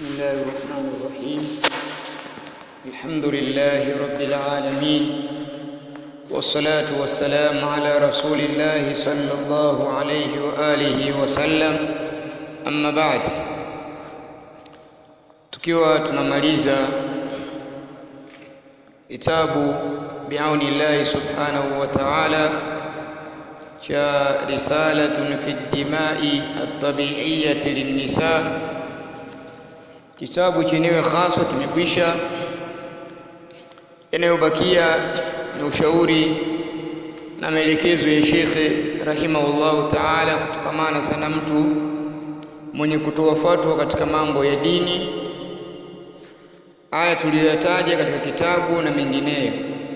بسم الله الرحمن الرحيم الحمد لله رب العالمين والصلاة والسلام على رسول الله صلى الله عليه وآله وسلم أما بعد tukiwa tunamaliza kitabu biauni llahi subhanahu wa ta'ala cha risalatun fi dimai at-tabi'iyyati lin-nisa kitabu chenyewe hasa kimekwisha yanayobakia ni ushauri na maelekezo ya shekhe rahimahullahu taala kutokamana sana mtu mwenye kutoa fatwa katika mambo ya dini haya tuliyoyataja katika kitabu na mengineyo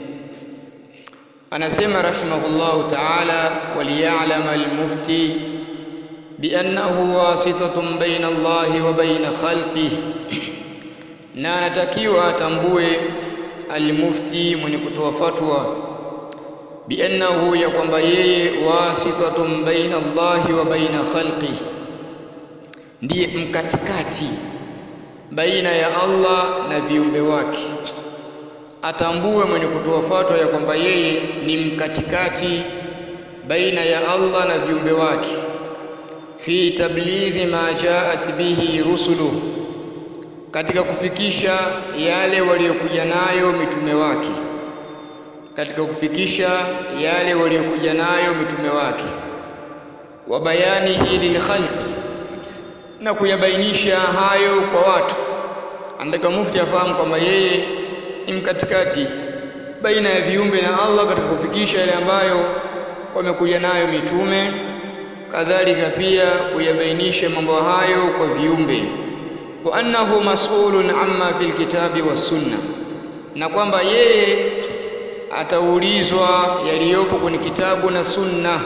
anasema rahimahullahu taala waliyalama almufti biannahu wasitatun baina Allahi wa baina khalqihi, na anatakiwa atambue almufti mwenye kutoa fatwa biannahu, ya kwamba yeye wasitatun baina Allahi wa baina khalqihi, ndiye mkatikati baina ya Allah na viumbe wake. Atambue mwenye kutoa fatwa ya kwamba yeye ni mkatikati baina ya Allah na viumbe wake fi tablighi ma jaat bihi rusuluhu, katika kufikisha yale waliokuja nayo mitume wake, katika kufikisha yale waliokuja nayo mitume wake, wa bayanihi lilkhalqi, na kuyabainisha hayo kwa watu. Anataka mufti afahamu kwamba yeye ni mkatikati baina ya viumbe na Allah katika kufikisha yale ambayo wamekuja nayo mitume kadhalika pia kuyabainisha mambo hayo kwa viumbe wa annahu mas'ulun amma fil kitabi was sunna na kwamba yeye ataulizwa yaliyopo kwenye kitabu na sunna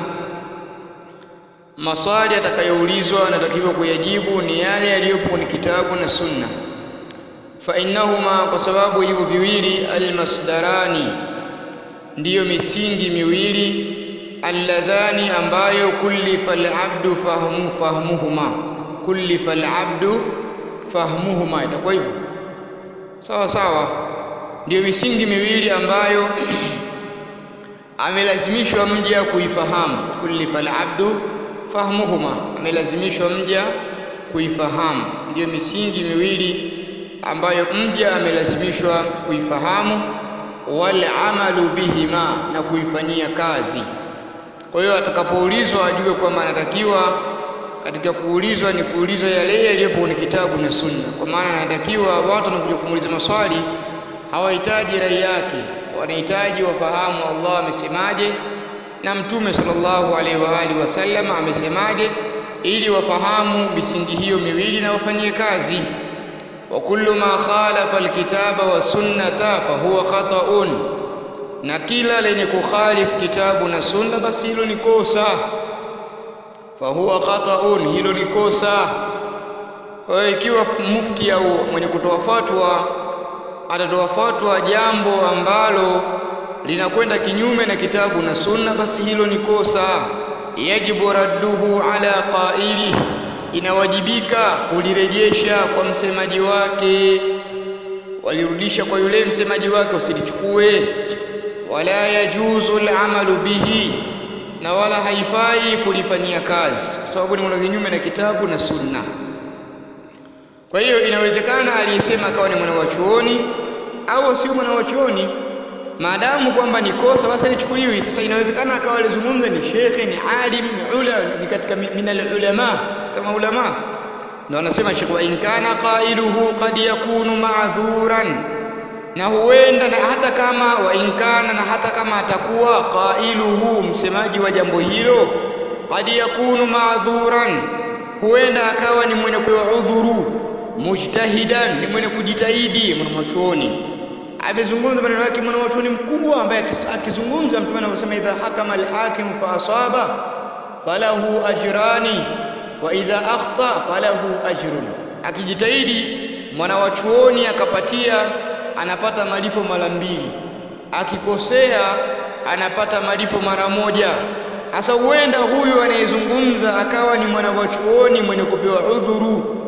maswali atakayoulizwa anatakiwa kuyajibu ni yale yaliyopo kwenye kitabu na sunna fa innahuma kwa sababu hivyo viwili almasdarani ndiyo misingi miwili alladhani ambayo kullifa alabdu fahmu fahmuhuma kullifa alabdu fahmuhuma itakuwa hivyo sawa sawa ndiyo misingi miwili ambayo amelazimishwa mja kuifahamu kullifa alabdu fahmuhuma amelazimishwa mja kuifahamu ndiyo misingi miwili ambayo mja amelazimishwa kuifahamu wal amalu bihima na kuifanyia kazi kwa hiyo atakapoulizwa ajue kwamba anatakiwa katika kuulizwa ni kuulizwa yale yaliyopo kwenye kitabu na sunna kwa maana anatakiwa watu wanakuja kumuuliza maswali hawahitaji rai yake wanahitaji wafahamu Allah amesemaje na mtume sallallahu alaihi wa alihi wasallam amesemaje ili wafahamu misingi hiyo miwili na wafanyie kazi wa kullu ma khalafa alkitaba wa sunnata fa huwa khata'un na kila lenye kukhalifu kitabu na sunna basi hilo ni kosa fahuwa khataun hilo ni kosa kwa hiyo ikiwa mufti au mwenye kutoa fatwa atatoa fatwa jambo ambalo linakwenda kinyume na kitabu na sunna basi hilo ni kosa yajibu radduhu ala qaili inawajibika kulirejesha kwa msemaji wake walirudisha kwa yule msemaji wake usilichukue wala yajuzu al'amalu bihi na wala haifai kulifanyia kazi kwa sababu ni mwana kinyume na kitabu na sunna kwa hiyo inawezekana aliyesema akawa ni mwana wa chuoni au sio mwana wa chuoni maadamu kwamba ni kosa basi alichukuliwi sasa inawezekana akawa alizungumza ni shekhe ni alim ni ula ni katika minal ulama kama ulama ndio anasema shekhe wa in kana qailuhu qad yakunu ma'dhuran na huenda na hata kama wa inkana na hata kama atakuwa qailuhu msemaji wa jambo hilo qad yakunu ma'dhuran huenda akawa ni mwenye kuudhuru mujtahidan ni mwenye kujitahidi mwanachuoni amezungumza maneno yake mwanachuoni mkubwa ambaye akizungumza mtume anavyosema idha hakama alhakim fa asaba falahu ajrani wa idha akhta falahu ajrun akijitahidi mwanawachuoni akapatia anapata malipo mara mbili akikosea anapata malipo mara moja Sasa huenda huyu anayezungumza akawa ni mwana wa chuoni mwenye kupewa udhuru,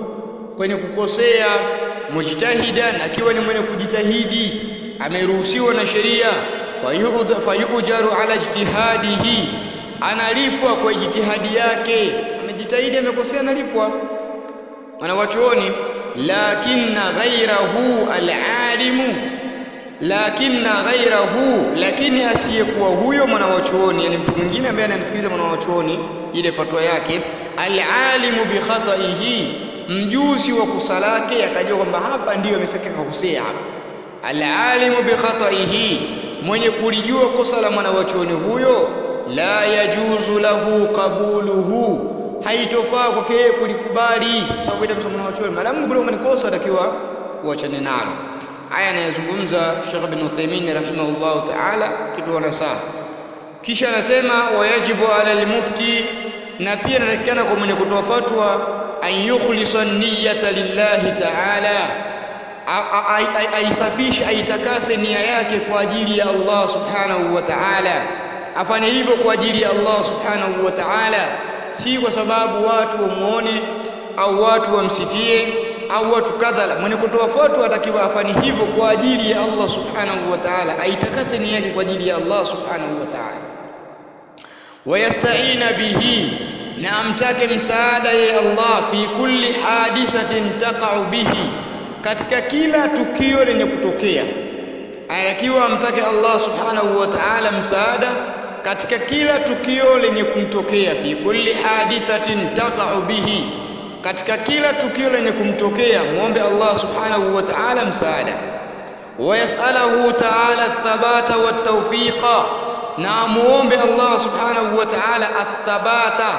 kwenye kukosea mujtahidan akiwa ni mwenye kujitahidi ameruhusiwa na sheria fayujaru ala ijtihadihi analipwa kwa jitihadi yake amejitahidi amekosea analipwa wanawachuoni lakinna ghairahu alalimu lakinna ghairahu lakini asiyekuwa huyo mwanawachuoni yani mtu mwingine ambaye anamsikiliza mwanawachuoni ile fatwa yake alalimu bi khataihi mjuzi wa kosa lake akajua kwamba hapa ndiyo amesakika kukosea hapa alalimu bi khataihi mwenye kulijua kosa la mwanawachuoni huyo la yajuzu lahu qabuluhu haitofaa kwake yeye kulikubali sababu ile msomo mwanawachuoni maadamu kule umenikosa atakiwa uachane nalo haya anayezungumza Sheikh bin Uthaymeen rahimahullah ta'ala kitu wanasaa kisha anasema wayajibu ala almufti na pia inatakikana kwa mwenye kutoa fatwa an yukhlisa niyyata lillahi ta'ala aisafishe aitakase nia yake kwa ajili ya Allah subhanahu wa ta'ala afanye hivyo kwa ajili ya Allah subhanahu wa ta'ala si kwa sababu watu wamuone au watu wamsifie au watu kadhala mwenye kutoa fatwa atakiwa afanye hivyo kwa ajili ya Allah subhanahu wa ta'ala aitakase nia yake kwa ajili ya Allah subhanahu wa ta'ala wayasta'ina bihi na amtake msaada ya Allah fi kulli hadithatin taqa'u bihi katika kila tukio lenye kutokea anatakiwa amtake Allah subhanahu wa ta'ala msaada katika kila tukio lenye kumtokea fi kulli hadithatin taqa'u bihi katika kila tukio lenye kumtokea muombe Allah subhanahu wa ta'ala msaada wayasalahu ta'ala athabata wattawfiqa na muombe Allah subhanahu wa ta'ala athabata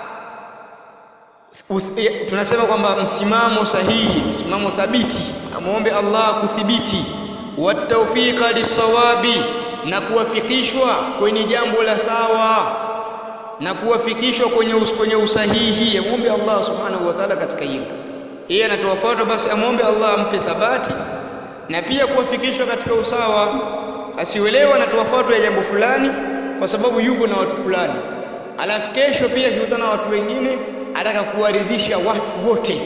tunasema kwamba msimamo sahihi msimamo thabiti amuombe Allah kuthibiti wattawfiqa lisawabi na kuwafikishwa kwenye jambo la sawa na kuwafikishwa kwenye us, kwenye usahihi amuombe Allah subhanahu wa ta'ala katika hilo yeye anatoa fatwa basi amuombe Allah ampe thabati na pia kuwafikishwa katika usawa asiwelewa anatoa fatwa ya jambo fulani kwa sababu yuko na watu fulani alafu kesho pia akikutana na watu wengine ataka kuwaridhisha watu wote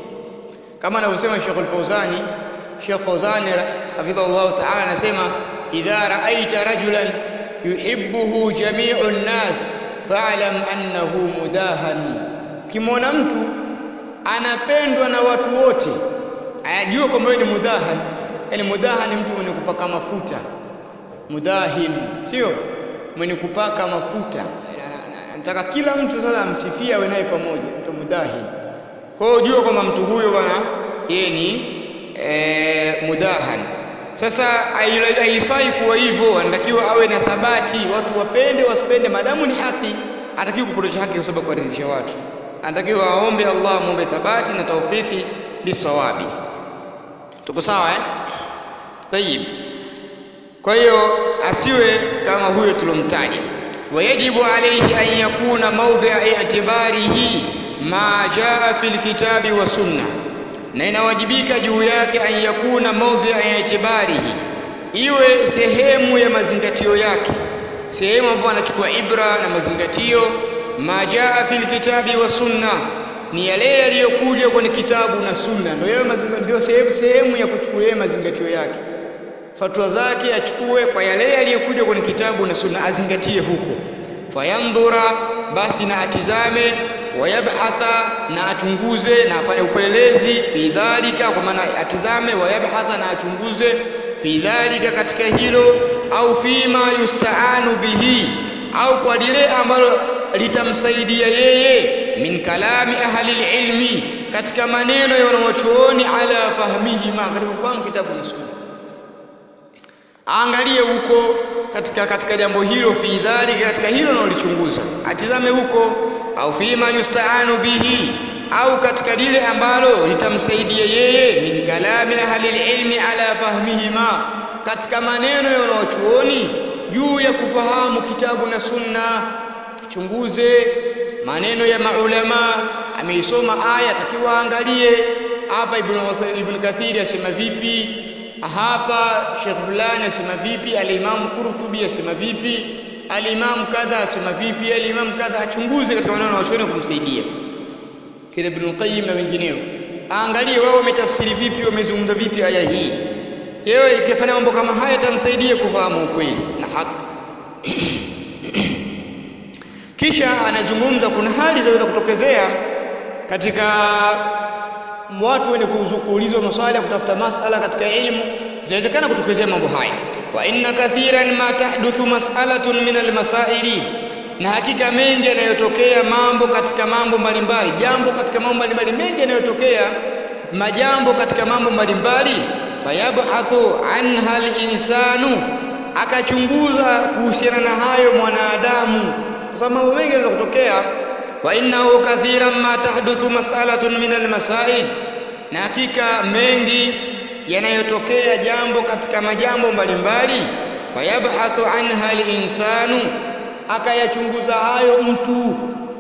kama anavyosema Sheikh Al-Fauzani Sheikh Fauzani hafidhahullah ta'ala anasema idha ra'aita rajulan yuhibbuhu jami'u an-nas fa'lam annahu mudahan kimwona mtu anapendwa na watu wote ayajua kwamba ni mudahan yani mudahan ni mtu mwenye kupaka mafuta mudahin sio mwenye kupaka mafuta anataka kila mtu sasa amsifie awe naye pamoja mtu mudahin kwa hiyo jua kwamba mtu huyo bwana yeye ni e, mudahan sasa haifai kuwa hivyo anatakiwa awe na thabati watu wapende wasipende maadamu ni haki atakiwa kupotosha haki kwa sababu kuwaridhisha watu anatakiwa aombe Allah amwombe thabati na taufiki lisawabi tuko sawa eh tayib kwa hiyo asiwe kama huyo tulomtaja wayajibu alayhi an yakuna mawdhi'a i'tibarihi ma jaa fil kitabi wa sunna na inawajibika juu yake an yakuna mawdhi'a i'tibarihi iwe sehemu ya mazingatio yake sehemu ambapo anachukua ibra na mazingatio ma jaa fil kitabi wa sunna ni yale yaliyokuja kwenye kitabu na sunna ndio ndio sehemu sehemu ya kuchukulia mazingatio yake fatwa zake achukue kwa yale yaliyokuja kwenye kitabu na sunna azingatie huko fayandhura basi na atizame wayabhatha na achunguze na afanye upelelezi fi dhalika kwa maana atizame wayabhatha na achunguze fi dhalika katika hilo au fima yustaanu bihi au kwa lile ambalo litamsaidia yeye min kalami ahli ilmi katika maneno ya wanawachuoni ala fahmihima katika kufahamu kitabu na sunna aangalie huko katika katika jambo hilo fi dhalika katika hilo analolichunguza atizame huko au fima yustaanu bihi au katika lile ambalo litamsaidia yeye min kalami ahli ilmi ala fahmihima katika maneno ya wanawachuoni juu ya kufahamu kitabu na sunna chunguze maneno ya maulama ameisoma aya atakiwa angalie hapa ibn ibn kathiri asema vipi hapa Sheikh fulani asema vipi al-Imam Qurtubi asema vipi al-Imam kadha asema vipi al-Imam kadha achunguze katika maneno ya wanachuoni kumsaidia kile Ibn Qayyim na wengineo aangalie wao wametafsiri vipi wamezungumza vipi aya hii yeye ikifanya mambo kama haya itamsaidia kufahamu ukweli na haki kisha anazungumza kuna hali zinaweza kutokezea katika watu wenye kuulizwa maswali ya kutafuta masala katika elimu zinawezekana kutokezea mambo haya wa inna kathiran ma tahduthu mas'alatun min almasaili na hakika mengi yanayotokea mambo katika mambo mbalimbali jambo katika mambo mbalimbali mengi yanayotokea majambo katika mambo mbalimbali fayabhathu anha alinsanu akachunguza kuhusiana na hayo mwanadamu kwa sababu mambo mengi yanaweza kutokea wa innahu kathiran ma tahduthu mas'alatun min almasail na hakika mengi yanayotokea jambo katika majambo mbalimbali fayabhathu anha alinsanu akayachunguza hayo mtu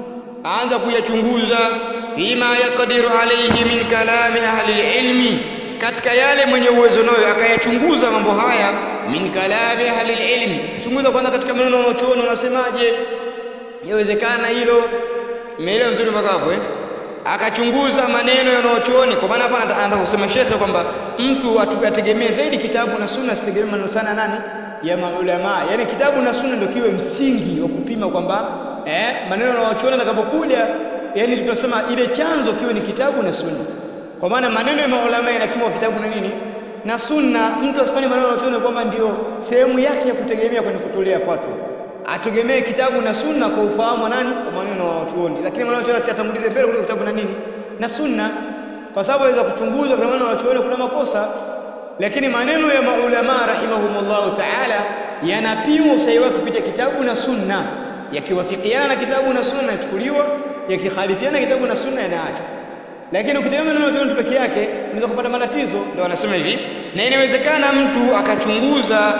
aanza kuyachunguza fima yaqdiru alayhi min kalami ahli ilmi katika yale mwenye uwezo nayo akayachunguza mambo haya min kalami ahli ilmi chunguza kwanza katika maneno wanaochuoni wanasemaje yawezekana hilo umeelewa vizuri mpaka hapo eh akachunguza maneno yanayochuoni kwa maana hapa anataka kusema shekhe kwamba mtu ategemee zaidi kitabu na sunna sitegemee maneno sana nani ya maulama yani kitabu na sunna ndio kiwe msingi wa kupima kwamba eh maneno yanayochuoni atakapokuja yani tutasema ile chanzo kiwe ni kitabu na sunna kwa maana maneno ya maulama yanapimwa kitabu na nini na sunna mtu asifanye maneno yanayochuoni kwamba ndio sehemu yake ya kutegemea kwenye kutolea fatwa ategemee kitabu na sunna kwa ufahamu nani kwa maneno ya wanachuoni lakini maneno ya wanachuoni atangulize mbele kuliko kitabu na nini na sunna kwa sababu aweza kuchunguza kwa maneno ya wanachuoni kuna makosa lakini maneno ya maulama rahimahumullah ta'ala yanapimwa usahihi wake kupitia kitabu na sunna yakiwafikiana na kitabu na sunna yanachukuliwa yakikhalifiana kitabu na sunna yanaachwa lakini ukitegemea maneno ya wanachuoni peke yake unaweza kupata matatizo ndio wanasema hivi na inawezekana mtu akachunguza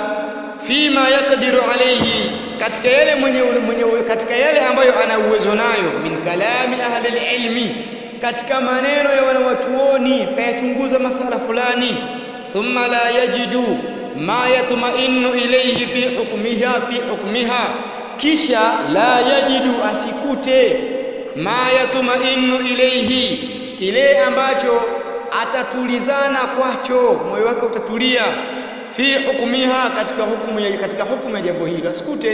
fima yaqdiru alayhi katika yale mwenye, mwenye katika yale ambayo ana uwezo nayo min kalami ahli ilmi katika maneno ya wanawachuoni kayachunguza masala fulani thumma la yajidu ma yatma'innu ilayhi fi hukmiha fi hukmiha kisha la yajidu asikute ma yatma'innu ilayhi kile ambacho atatulizana kwacho moyo wake utatulia fi hukmiha katika hukumu ya katika hukumu ya jambo hilo asikute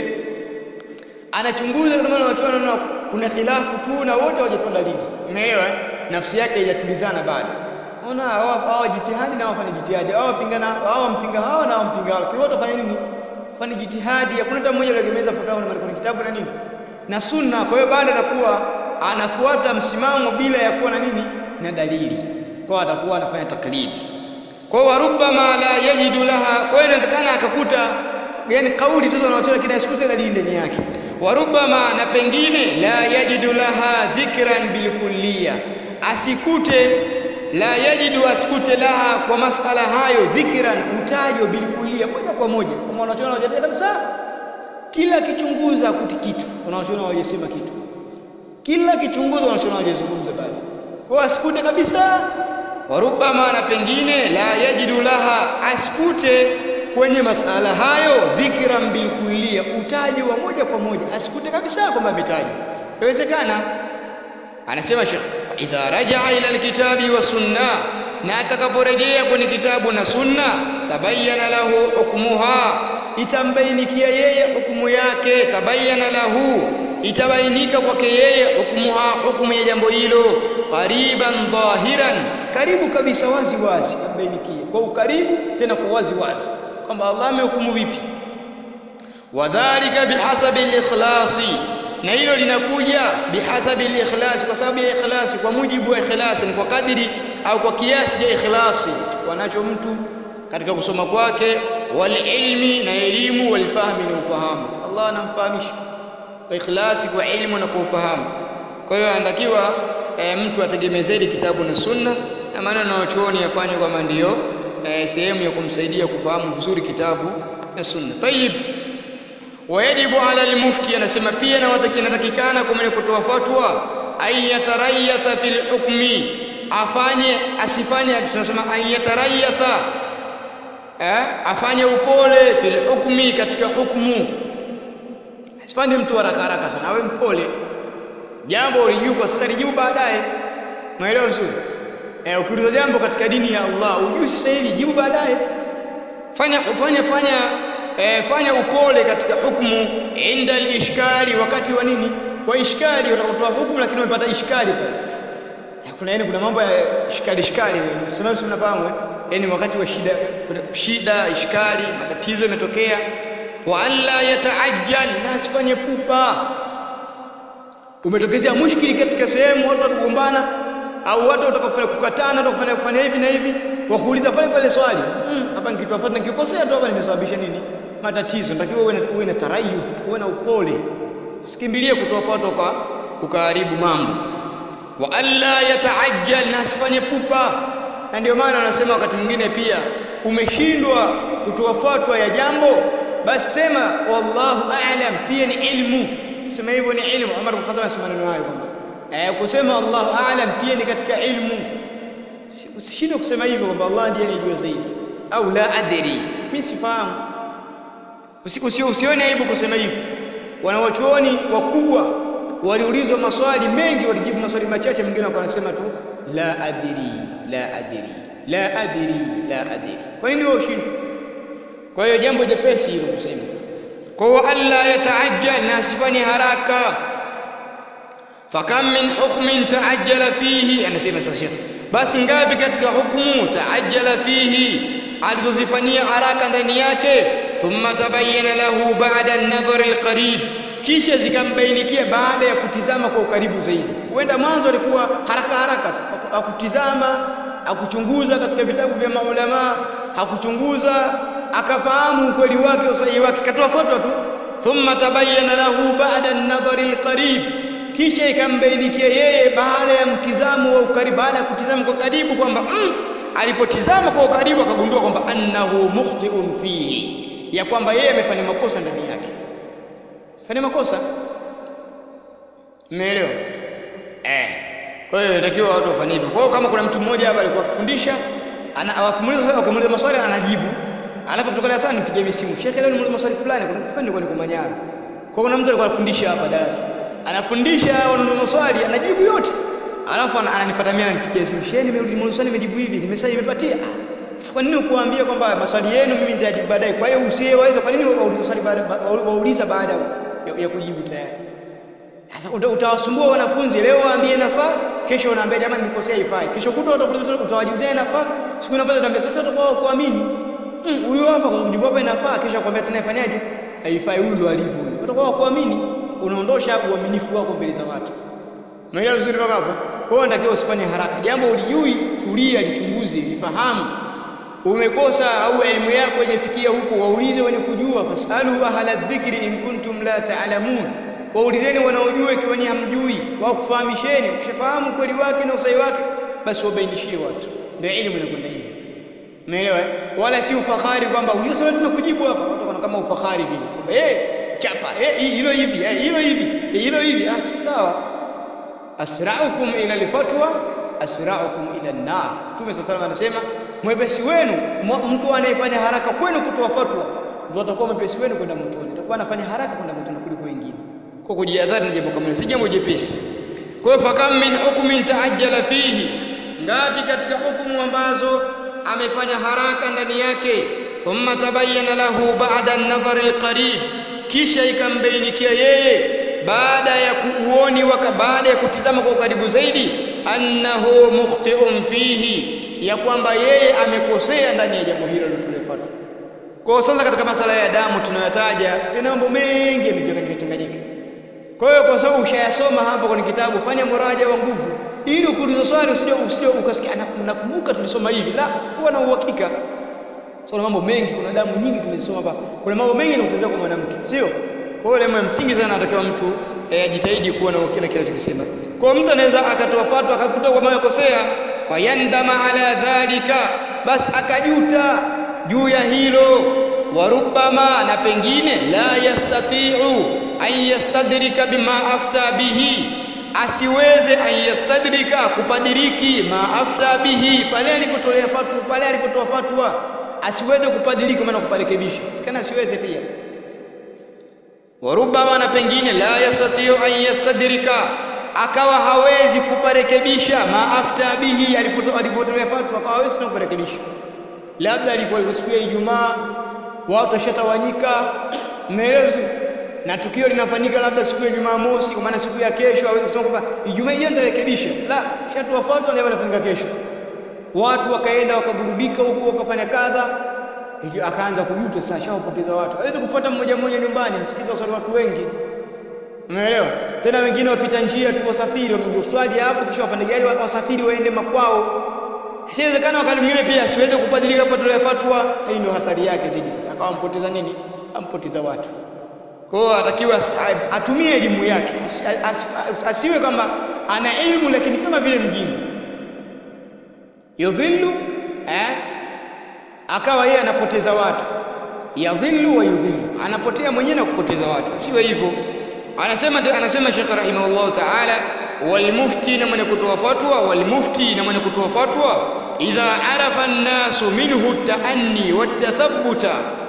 anachunguza kama na watu wanaona kuna khilafu tu na wote hawajatoa dalili umeelewa nafsi yake haijatulizana bado ona hawa jitihadi na wafanya jitihadi hawa wapingana hawa mpinga hawa na wampinga hawa kwa wote wafanya nini fanya jitihadi hakuna hata mmoja aliyegemeza fatwa na kwenye kitabu na nini na sunna kwa hiyo baada anakuwa anafuata msimamo bila ya kuwa na nini na dalili kwa atakuwa anafanya taklidi kwa hiyo warubama la yajidu laha kwa hiyo inawezekana akakuta yani kauli tu zinazotoa kila sikute dalili ndani yake warubama na pengine la yajidu laha dhikran bilkulliya asikute la yajidu asikute laha kwa masala hayo dhikran utajo bilkulliya moja kwa moja kama wanachoona wajadili kabisa kila kichunguza kuti kitu wanachoona wajasema kitu kila kichunguza wanachoona wajazungumza bali kwa asikute kabisa warubama na pengine la yajidu laha asikute kwenye masala hayo dhikran bilkulliya utaji wa moja kwa moja asikute kabisa kwamba ametaja inawezekana anasema Sheikh idha rajaa ila alkitabi wa sunna na atakaporejea kwenye kitabu na sunna tabayyana lahu hukmuha itambainikia yeye hukumu yake tabayyana lahu itabainika kwake yeye hukmuha hukumu ya jambo hilo qariban dhahiran karibu kabisa wazi wazi itambainikia kwa ukaribu tena kwa wazi wazi kwamba Allah amehukumu vipi wadhālika bihasabi al-ikhlasi na hilo linakuja bihasabi al-ikhlas kwa sababu ya ikhlasi kwa mujibu wa ikhlasi ni kwa kadiri au kwa kiasi cha ikhlasi wanacho mtu katika kusoma kwake wal ilmi na elimu wal fahmi na ufahamu Allah anamfahamisha kwa ikhlasi kwa ilmu na kwa ufahamu kwa hiyo anatakiwa e, mtu ategemee zaidi kitabu na sunna na maneno yanayochuoni yafanywe kama ndiyo e, sehemu ya kumsaidia kufahamu vizuri kitabu na sunna tayib wayajibu ala almufti anasema pia na inatakikana kwa mwenye kutoa fatwa ay yatarayatha fil hukmi afanye asifanye tunasema ay yatarayatha eh afanye upole fil hukmi katika hukumu asifanye mtu haraka haraka sana awe mpole jambo ulijua kwa sasa lijibu baadaye umeelewa vizuri eh, ukiuliza jambo katika dini ya Allah ujui sasa hivi jibu baadaye fanya fanya fanya eh, fanya upole katika hukumu inda al-ishkali wakati wa nini wa ishkali utakutoa hukumu lakini umepata ishkali pale kuna yani kuna mambo ya ishkali ishkali sema sio mnafahamu yani wakati wa shida kuna shida ishkali matatizo yametokea wa alla yataajjal na asifanye pupa umetokezea mushkili katika sehemu watu wakugombana au watu watakofanya kukatana watakufanya kufanya hivi na hivi wakuuliza pale pale swali hapa mm, nikitoa fatwa nikikosea tu hapa nimesababisha nini matatizo natakiwa uwe na uwe na tarayuth uwe na upole usikimbilie kutoa fatwa kwa ukaharibu mambo wa alla yataajjal na asifanye pupa na ndio maana anasema wakati mwingine pia umeshindwa kutoa fatwa ya jambo basi sema wallahu a'lam pia ni ilmu kusema hivyo ni ilmu Umar bin Khattab anasema maneno hayo kwamba eh kusema Allahu a'lam pia ni katika ilmu usishinde kusema hivyo kwamba Allah ndiye anajua zaidi au la adri mimi sifahamu usiku sio usione aibu kusema hivyo wanawachuoni wakubwa waliulizwa maswali mengi walijibu maswali machache mwingine wanasema tu la adri la adri la adri la adri kwa nini wewe ushindwe kwa hiyo jambo jepesi hilo kusema kwa hiyo alla yataajjal na asifanye haraka fakam min hukmin taajjala fihi anasema sasa shekhi basi ngapi katika hukumu taajjala fihi alizozifanyia haraka ndani yake thumma tabayyana lahu ba'da an-nadhar al-qarib kisha zikambainikia baada ya kutizama kwa ukaribu zaidi huenda mwanzo alikuwa haraka haraka tu akutizama akuchunguza katika vitabu vya maulama hakuchunguza akafahamu ukweli wake usahihi wake katoa fatwa tu thumma tabayyana lahu ba'da an-nadhar al-qarib kisha ikambainikia yeye baada ya mtizamo wa ukaribu baada ya kutizama kwa karibu kwamba mm, alipotizama kwa ukaribu akagundua kwamba annahu mukhti'un fihi ya kwamba yeye amefanya makosa ndani yake fanya makosa umeelewa eh kwa hiyo inatakiwa watu wafanye hivyo kwa hiyo kama kuna mtu mmoja hapa alikuwa akifundisha ana wakimuuliza wakimuuliza maswali anajibu alafu kutoka darasani mpigie simu shekhe leo nimuuliza maswali fulani kuna kifani kwa niko Manyara kwa kuna mtu alikuwa anafundisha hapa darasa anafundisha wanauliza maswali anajibu yote alafu ananifuata mimi ananipigia simu shehe nimeuliza swali nimejibu hivi nimesema nimepatia sasa kwa nini ukuambia kwamba maswali yenu mimi nitajibu baadaye kwa hiyo usiyeweza kwa nini wauliza swali baada wauliza baada ya, ya kujibu tayari sasa utawasumbua wanafunzi leo waambie nafaa kesho unaambia jamani nikosea ifai kesho kutwa utawajibu tena nafaa siku inafuata utaambia sasa utakuwa kuamini huyu hmm, hapa kwa kujibu hapa inafaa kesho akwambia tena ifanyaje haifai huyu ndo alivyo utakuwa kuamini unaondosha uaminifu wako mbele za watu umeelewa vizuri mpaka hapo kwa hiyo natakiwa usifanye haraka jambo ulijui tulia lichunguze lifahamu umekosa au elimu yako haijafikia huko waulize wenye kujua fasalu ahla dhikri in kuntum la ta'lamun waulizeni wanaojua ikiwa ni hamjui wakufahamisheni ukishafahamu kweli wake na usahihi wake basi wabainishie watu ndio elimu inakwenda hivyo umeelewa wala si ufahari kwamba unajua sasa tunakujibu hapa watu kama ufahari vile kwamba eh chapa eh hilo hivi eh hilo hivi hilo hivi ah si sawa asra'ukum ila alfatwa asra'ukum ila an-nar Mtume sallallahu anasema mwepesi wenu mtu anayefanya haraka kwenu kutoa fatwa ndio atakuwa mwepesi wenu kwenda motoni atakuwa anafanya haraka kwenda motoni kuliko wengine kwa kujihadhari ni jambo kama si jambo jepesi kwa hiyo fakam min hukmin taajjala fihi ngapi katika hukumu ambazo amefanya haraka ndani yake thumma tabayyana lahu ba'da an-nadhar al-qarib kisha ikambainikia yeye baada ya kuuoni waka baada ya kutizama kwa ukaribu zaidi annahu mukhti'un fihi ya kwamba yeye amekosea ndani ya jambo hilo lilotulefatwa kwa sasa katika masala ya damu tunayotaja ina mambo mengi yamechanganyika changanyika kwa hiyo kwa sababu ushayasoma hapa kwenye kitabu fanya muraja wa nguvu ili ukiuliza swali usije usije ukasikia nakumbuka tulisoma hivi la kuwa na uhakika so mambo mengi kuna damu nyingi tumezisoma hapa kuna mambo mengi yanakutezea kwa mwanamke sio kwa hiyo lema msingi sana anatakiwa mtu ajitahidi kuwa na kila kile tukisema kwa mtu anaweza akatoa fatwa akakuta kwamba amekosea fayandama ala dhalika basi akajuta juu ya hilo warubama na pengine la yastati'u an yastadrika bima afta bihi asiweze an yastadrika kupadiriki ma afta bihi pale alipotolea fatwa pale alipotoa fatwa asiweze kupadiriki maana kuparekebisha sikana asiweze pia warubama na pengine la yastati'u an yastadrika akawa hawezi kuparekebisha maafta bihi alipotolea fatwa akawa hawezi tena kuparekebisha labda alikuwa siku ya Ijumaa watu washatawanyika mmeelewa na tukio linafanyika labda siku ya Jumamosi kwa maana siku ya kesho hawezi kusema kwamba Ijumaa hiyo nitarekebisha la shatu wafuatwa na wanafanyika kesho watu wakaenda wakaburudika huko wakafanya kadha akaanza kujuta sasa shawapoteza watu hawezi kufuata mmoja mmoja nyumbani msikizo wasali watu wengi umeelewa tena wengine wapita njia tu wasafiri wamejiswali hapo kisha wapande gari wasafiri waende makwao Siwezekana wakati mwingine pia siweze kubadilika patolea fatwa. Hii ndio hatari yake zaidi sasa. Akawa mpoteza nini? Ampoteza watu. Kwa hiyo atakiwa atumie elimu yake. As, as, as, asiwe kama ana elimu lakini kama vile mjinga. Yudhillu eh? Akawa yeye anapoteza watu. Yadhillu wa yudhillu. Anapotea mwenyewe na kupoteza watu. Asiwe hivyo. Anasema anasema Sheikh rahimahullah ta'ala والمفتي na mwenye kutoa fatwa walmufti na mwenye kutoa fatwa idha arafa an-nasu minhu at-ta'anni wat-tathabbuta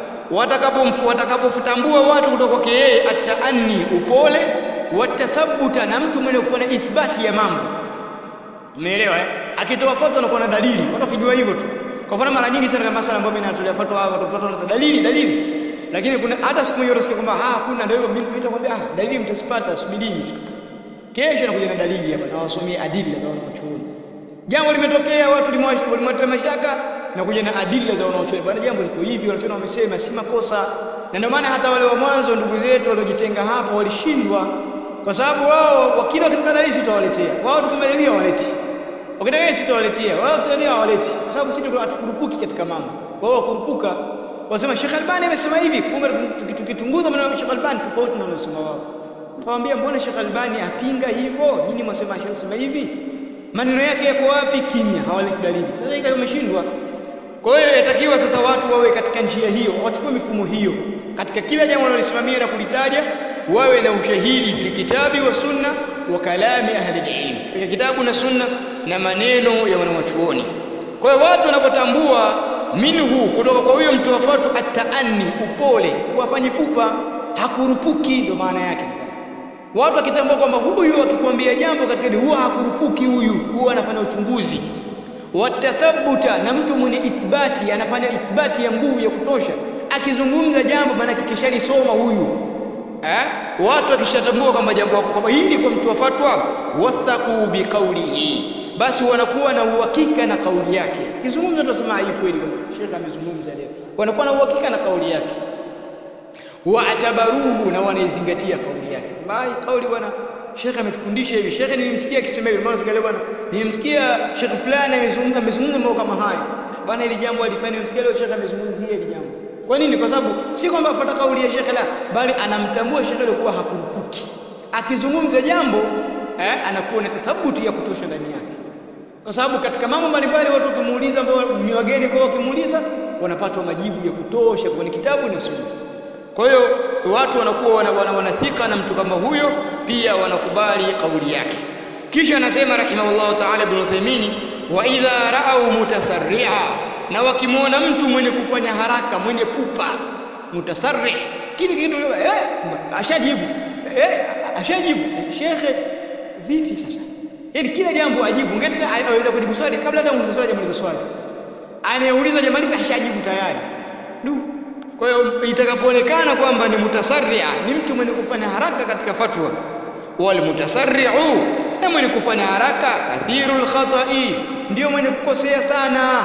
watakapotambua watu kutoka kwake yeye at-ta'anni upole wat-tathabbuta na mtu mwenye kufanya ithbati ya mambo umeelewa eh akitoa fatwa anakuwa na dalili watu wakijua hivyo tu kwa mfano mara nyingi sana kama masala ambayo mimi natolea fatwa hapa watoto wanaanza dalili dalili lakini kuna hata siku moja utasikia kwamba ah kuna ndio hivyo mimi nitakwambia ah dalili mtasipata subirini tu kesho nakuja na dalili hapa na wasomie adila za wanaochuoni jambo limetokea watu limewata mashaka na kuja na adila za wanaochuoni bwana jambo liko hivi wanachuoni wamesema si makosa na ndio maana hata wale wa mwanzo ndugu zetu waliojitenga hapo walishindwa kwa sababu wao wakila wakitaka dalili sitawaletea wao tukimalilia waleti wakitaka dalili sitawaletea wao tutalia hawaleti kwa sababu sisi hatukurupuki katika mambo wao wakurupuka wasema Sheikh Albani amesema hivi kumbe tukitunguza maneno ya Sheikh Albani tofauti na wanasema wao Tuwaambia mbona Sheikh Albani apinga hivyo? Nyinyi mwasema anasema hivi? Maneno yake yako wapi? Kimya, hawaleti dalili. Sasa hii umeshindwa. Kwa hiyo yatakiwa sasa watu wawe katika njia hiyo, wachukue mifumo hiyo. Katika kila jambo wanalosimamia na kulitaja, wawe na ushahidi fil kitabi wa sunna wa kalami ahli ilm. Katika kitabu na sunna na maneno ya wanawachuoni. Kwa hiyo watu wanapotambua minhu kutoka kwa huyo mtoa fatwa at-taanni, upole, wafanye pupa, hakurupuki ndio maana yake. Watu wakitambua kwamba huyu akikwambia jambo katika dini huwa hakurupuki huyu, huwa anafanya uchunguzi. Watathabuta na mtu mwenye ithbati anafanya ithbati ya nguvu ya kutosha. Akizungumza jambo maana kikishalisoma huyu. Eh? Watu wakishatambua kwamba jambo kwamba hili kwa mtu wa fatwa wathaqu biqaulihi. Basi wanakuwa na uhakika na kauli yake. Kizungumza tunasema hii kweli Sheikh amezungumza leo. Wanakuwa na uhakika na kauli yake waatabaruhu na wanaizingatia kauli yake. Bai kauli bwana Sheikh ametufundisha hivi. Sheikh nilimsikia akisema hivi. Maana sikale bwana nilimsikia Sheikh fulani amezungumza amezungumza mambo kama haya. Bwana hili jambo alifanya nilimsikia leo Sheikh amezungumzia hili jambo. Kwa nini? Kwa sababu si kwamba afuata kauli ya Sheikh la, bali anamtambua Sheikh ile kuwa hakurupuki. Akizungumza jambo eh, anakuwa na tathabuti ya kutosha ndani yake. Kwa sababu katika mambo mbalimbali watu wakimuuliza ambao ni wageni kwa wakimuuliza wanapata majibu ya kutosha kwenye kitabu na sunna. Kwa hiyo watu wanakuwa wana, wana, wanathika na mtu kama huyo, pia wanakubali kauli yake. Kisha anasema rahimahullahu ta'ala Ibn Uthaymeen, wa idha ra'au mutasarri'a, na wakimwona mtu mwenye kufanya haraka, mwenye pupa, mutasarri, kile kitu eh, ashajibu eh, ashajibu shekhe, vipi sasa? Yaani kila jambo ajibu, ngeti aweza kujibu swali kabla hata muulize swali, jamaliza swali, anayeuliza jamaliza, ashajibu tayari. Du, kwa hiyo itakapoonekana kwamba ni mutasarria, ni mtu mwenye kufanya haraka katika fatwa, wal mutasarri'u, na mwenye kufanya haraka kathirul khata'i, ndio mwenye kukosea sana.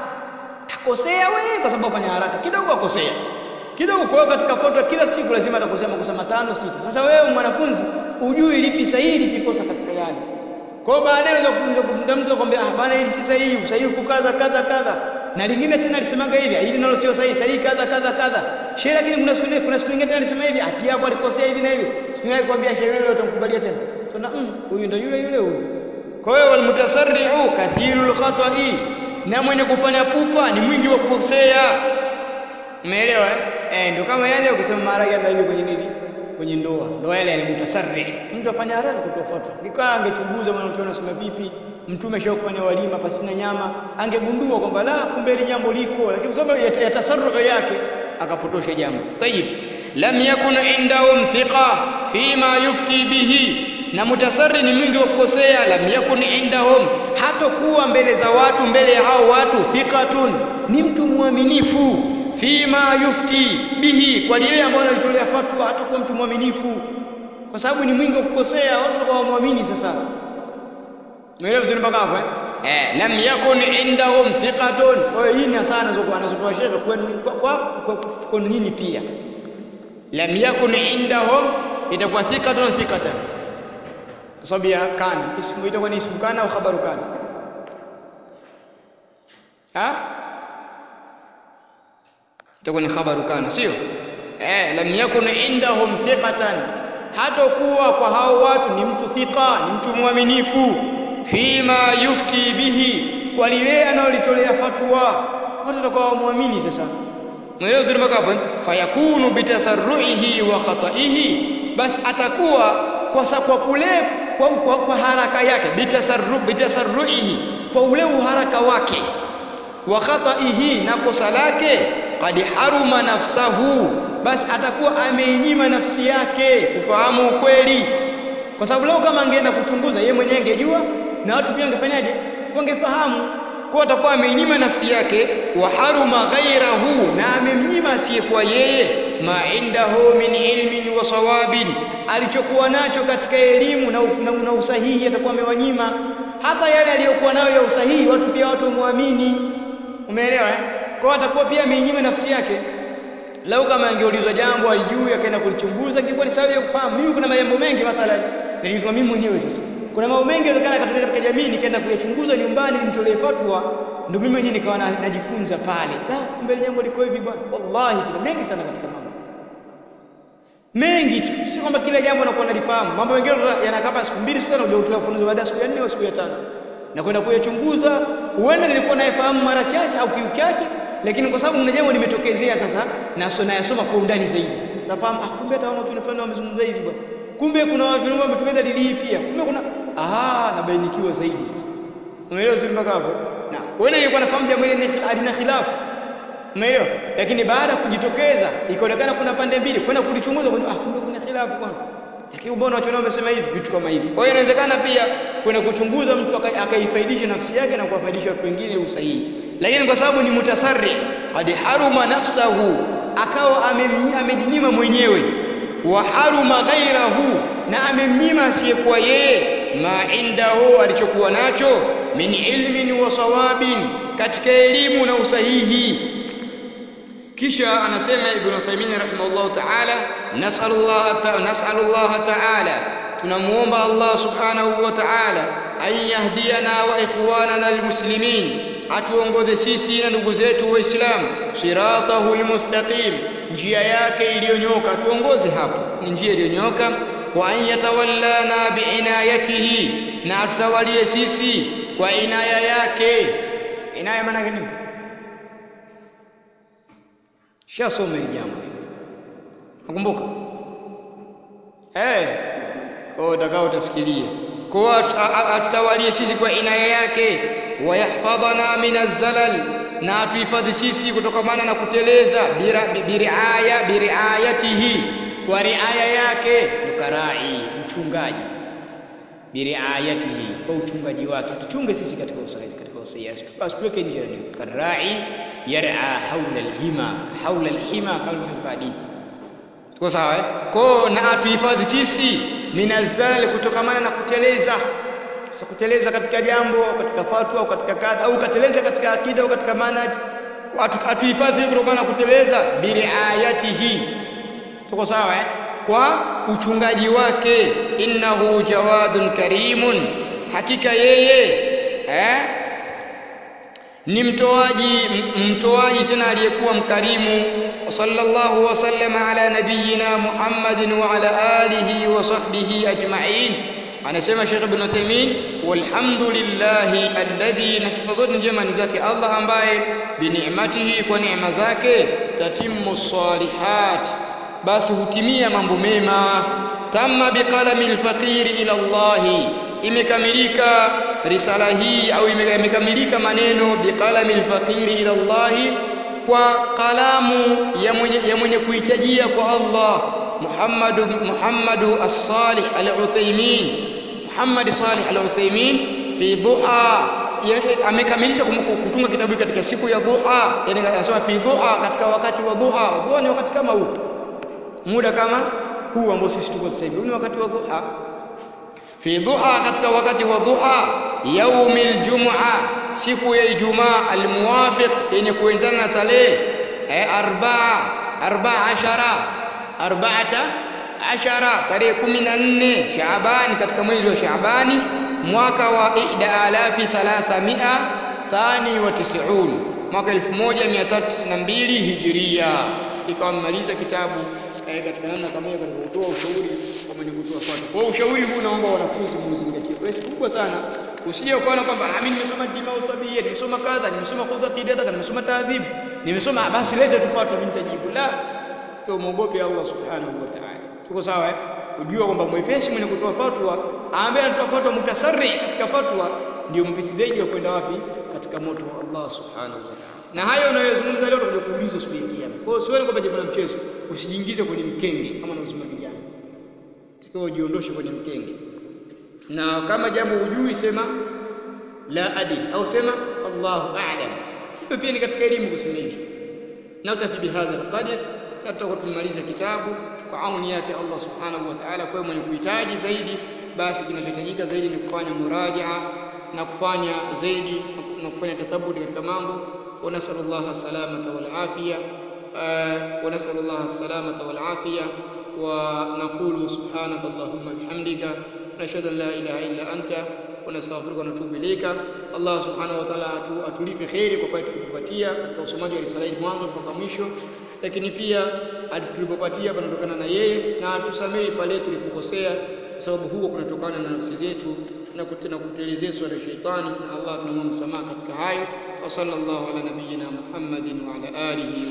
Akosea wewe kwa sababu afanya haraka kidogo, akosea kidogo. Kwa hiyo katika fatwa kila siku lazima atakosea makosa matano sita. Sasa wewe mwanafunzi ujui lipi sahihi lipi kosa katika yale. Kwa hiyo baadaye unaweza kuuliza kumta mtu akwambia, ah bana, hili si sahihi, usahihi kadha kadha kadha na lingine tena alisemaga hivi hili nalo sio sahihi sahihi kadha kadha kadha shehe lakini kuna siku nyingine kuna siku nyingine tena alisema hivi pia hapo alikosea hivi na hivi siku nyingine alikwambia shehe yule utamkubalia tena tuna mm, huyu ndio yule yule huyu kwa hiyo walmutasarri'u kathirul khata'i na mwenye kufanya pupa ni mwingi wa kukosea umeelewa eh ndio kama yale ukisema maharage yale kwenye nini kwenye ndoa ndoa yale alimutasarri mtu afanya haraka kutoa fatwa nikaa angechunguza mwanachuoni anasema vipi mtume shao kufanya walima pasina nyama angegundua kwamba la kumbe hili jambo liko lakini sababu ya, ya tasarruhu yake akapotosha jambo tayib lam yakun indahum thiqa fima yufti bihi na mutasarri ni mwingi wa kukosea lam yakun indahum hatokuwa mbele za watu mbele ya hao watu thiqatun ni mtu mwaminifu fima yufti bihi kwa lile ambalo alitolea fatwa hatakuwa mtu mwaminifu kwa sababu ni mwingi wa kukosea watu watakuwa wamwamini sasa umeelewa vizuri mpaka hapo eh eh lam yakun indahum thiqatun kwa hiyo hii ni sana anazotoa anazotoa shekhe kwenu kwa kwa kwenu nyinyi pia lam yakun indahum itakuwa thiqatun thiqatan kwa sababu ya kana ismu itakuwa ni ismu kana au khabaru kana ha itakuwa ni khabaru kana sio eh lam yakun indahum thiqatan hatakuwa kwa hao watu ni mtu thika ni mtu mwaminifu fima yufti bihi kwa lile analolitolea fatwa watu watakuwa wamwamini sasa mwelewa vizuri mpaka hapo fayakunu bitasarruihi wa khataihi basi atakuwa kwa kwa kule kwa, kwa, kwa haraka yake bitasarru bitasarruihi kwa ule uharaka wake wa khataihi na kosa lake qad haruma nafsahu basi atakuwa ameinyima nafsi yake kufahamu ukweli kwa sababu leo kama angeenda kuchunguza yeye mwenyewe angejua na watu pia wangefanyaje wangefahamu kwa atakuwa ameinyima nafsi yake wa haruma ghairahu na amemnyima asiyekuwa yeye ma indahu min ilmin wa sawabin alichokuwa nacho katika elimu na, na, na usahihi atakuwa amewanyima hata yale aliyokuwa nayo ya usahihi watu pia watu wamwamini umeelewa eh? kwa atakuwa pia ameinyima nafsi yake lau kama angeulizwa jambo alijui akaenda kulichunguza ingekuwa ni sababu ya kufahamu mimi kuna mambo mengi mathalan nilizwa mimi mwenyewe sasa kuna mambo mengi yawezekana katokea katika jamii nikaenda kuyachunguza nyumbani nimtolee fatwa ndio mimi mwenyewe nikawa najifunza pale da kumbe jambo liko hivi bwana wallahi kuna mengi sana katika mambo mengi tu si kwamba kila jambo unakuwa unalifahamu mambo mengine yanakaa siku mbili sasa unakuja kutoa ufunuzi baada ya siku ya nne au siku ya tano na kwenda kuyachunguza huenda nilikuwa nayefahamu mara chache au kiuchache lakini kwa sababu kuna jambo limetokezea sasa na so nayasoma kwa undani zaidi sasa nafahamu ah kumbe hata watu fulani wamezungumza hivi bwana kumbe kuna watu wametumia dalili hii pia kumbe kuna aha nabainikiwa zaidi sasa umeelewa zuri mpaka hapo na wewe nilikuwa nafahamu jambo hili halina khilafu umeelewa lakini baada ya kujitokeza ikaonekana kuna pande mbili kwenda kulichunguza ah kumbe kuna khilafu kwanza lakini mbona watu wamesema hivi vitu kama hivi kwa hiyo inawezekana pia kwenda kuchunguza mtu akaifaidisha nafsi yake na kuwafaidisha watu wengine usahihi lakini kwa sababu ni mutasarri hadi haruma nafsahu akawa amejinyima mwenyewe wa haruma ghairahu na amemnyima asiyekuwa yeye ma indahu alichokuwa nacho min ilmin wa sawabin katika elimu na usahihi kisha anasema ibn Uthaymeen rahimahullah ta'ala nas'alullah ta'ala nas'alullah ta'ala tunamuomba Allah subhanahu wa ta'ala an yahdiyana wa ikhwanana almuslimin atuongoze sisi na ndugu zetu waislamu siratahu almustaqim njia yake iliyonyoka tuongoze hapo ni njia iliyonyoka wa an yatawallana biinayatihi na atutawalie sisi kwa inaya yake inaya maana gani shasoma hili jambo nakumbuka eh kwa utakao utafikirie kwa atutawalie sisi kwa inaya yake wayahfadhana minaz-zalal na atuhifadhi sisi kutokamana na kuteleza biriaya biriayatihi kwa riaya yake nukarai mchungaji biriayatihi kwa uchungaji wake tuchunge sisi katika usahihi katika usahihi asituweke nje ni karai yar'a haula alhima haula alhima kama katika hadithi tuko sawa eh kwa na atuhifadhi sisi minazal kutokamana na kuteleza sasa kuteleza katika jambo katika fatwa au katika kadha au kateleza katika akida au katika manhaj atuhifadhi kutokana na kuteleza biriayatihi tuko sawa eh kwa uchungaji wake innahu jawadun karimun hakika yeye eh ni mtoaji mtoaji tena aliyekuwa mkarimu sallallahu wasallam ala nabiyyina Muhammadin wa ala alihi wa sahbihi ajma'in anasema Sheikh Ibn Uthaymeen walhamdulillahi alladhi na sifa zote njema ni zake Allah ambaye bini'matihi kwa neema zake tatimmu salihat basi hutimia mambo mema tamma biqalami alfaqiri ila Allah imekamilika risala hii au imekamilika maneno biqalami alfaqiri ila Allah kwa kalamu ya mwenye, ya mwenye kuhitajia kwa Allah Muhammad Muhammad as-Salih al-Uthaymeen Muhammad Salih al-Uthaymeen fi duha amekamilisha kutunga kitabu katika siku ya duha yani anasema fi duha katika wakati wa duha duha ni wakati kama huu muda kama huu ambao sisi tuko sasa hivi ni wakati wa duha fi duha katika wakati wa duha yaumil jum'a siku ya ijumaa almuwafiq yenye kuendana na tarehe eh, arbaa arbaa ashara arbaata ashara tarehe kumi na nne Shaabani katika mwezi wa Shaabani mwaka wa ihda alafi thalathamia thani wa tisiun mwaka 1392 hijiria ikawa mmaliza kitabu eh, katika namna kama hiyo katika kutoa ushauri kwa mwenye kutoa fatwa. Kwa ushauri huu naomba wanafunzi muuzingatie. Kwa sababu kubwa sana usije ukaona kwamba ah, mimi nimesoma dimau tabia, nimesoma kadha, nimesoma qudha qidada, nimesoma taadhib, nimesoma basi lete tu fatwa mimi nitajibu. La, kwa muogope Allah subhanahu wa ta'ala. Tuko sawa eh? Ujua kwamba mwepesi mwenye kutoa fatwa ambaye anatoa fatwa mutasarri katika fatwa ndio mpesi zaidi wa kwenda wapi? Katika moto wa Allah subhanahu wa ta'ala. Na hayo unayozungumza leo tutakuja kuulizwa siku ya kiyama. Kwa hiyo usione kwamba jambo la mchezo, usijiingize kwenye mkenge kama unavyosema vijana. Takiwa ujiondoshe kwenye mkenge. Na kama jambo hujui sema la adil au sema Allahu a'lam. Hiyo pia ni katika elimu kusema hivyo. Na utafi bihadha alqadr na tutakuwa tumaliza kitabu kwa auni yake Allah subhanahu wa ta'ala. Kwa mwenye kuhitaji zaidi, basi kinachohitajika zaidi ni kufanya murajaa na kufanya zaidi na kufanya tathabuti katika mambo ونسأل الله السلامة والعافية آه ونسأل الله السلامة والعافية ونقول سبحانك اللهم بحمدك نشهد أن لا إله إلا أنت ونستغفرك ونتوب إليك الله سبحانه وتعالى atulipe kheri kwa kweli tulipopatia katika usomaji wa risala hii mwanzo mpaka mwisho lakini pia tulipopatia panatokana na yeye na atusamehe pale tulipokosea kwa sababu huko kunatokana na nafsi zetu na kutelezeshwa na sheitani na Allah tunamwomba msamaha katika hayo وصلى الله على نبينا محمد وعلى آله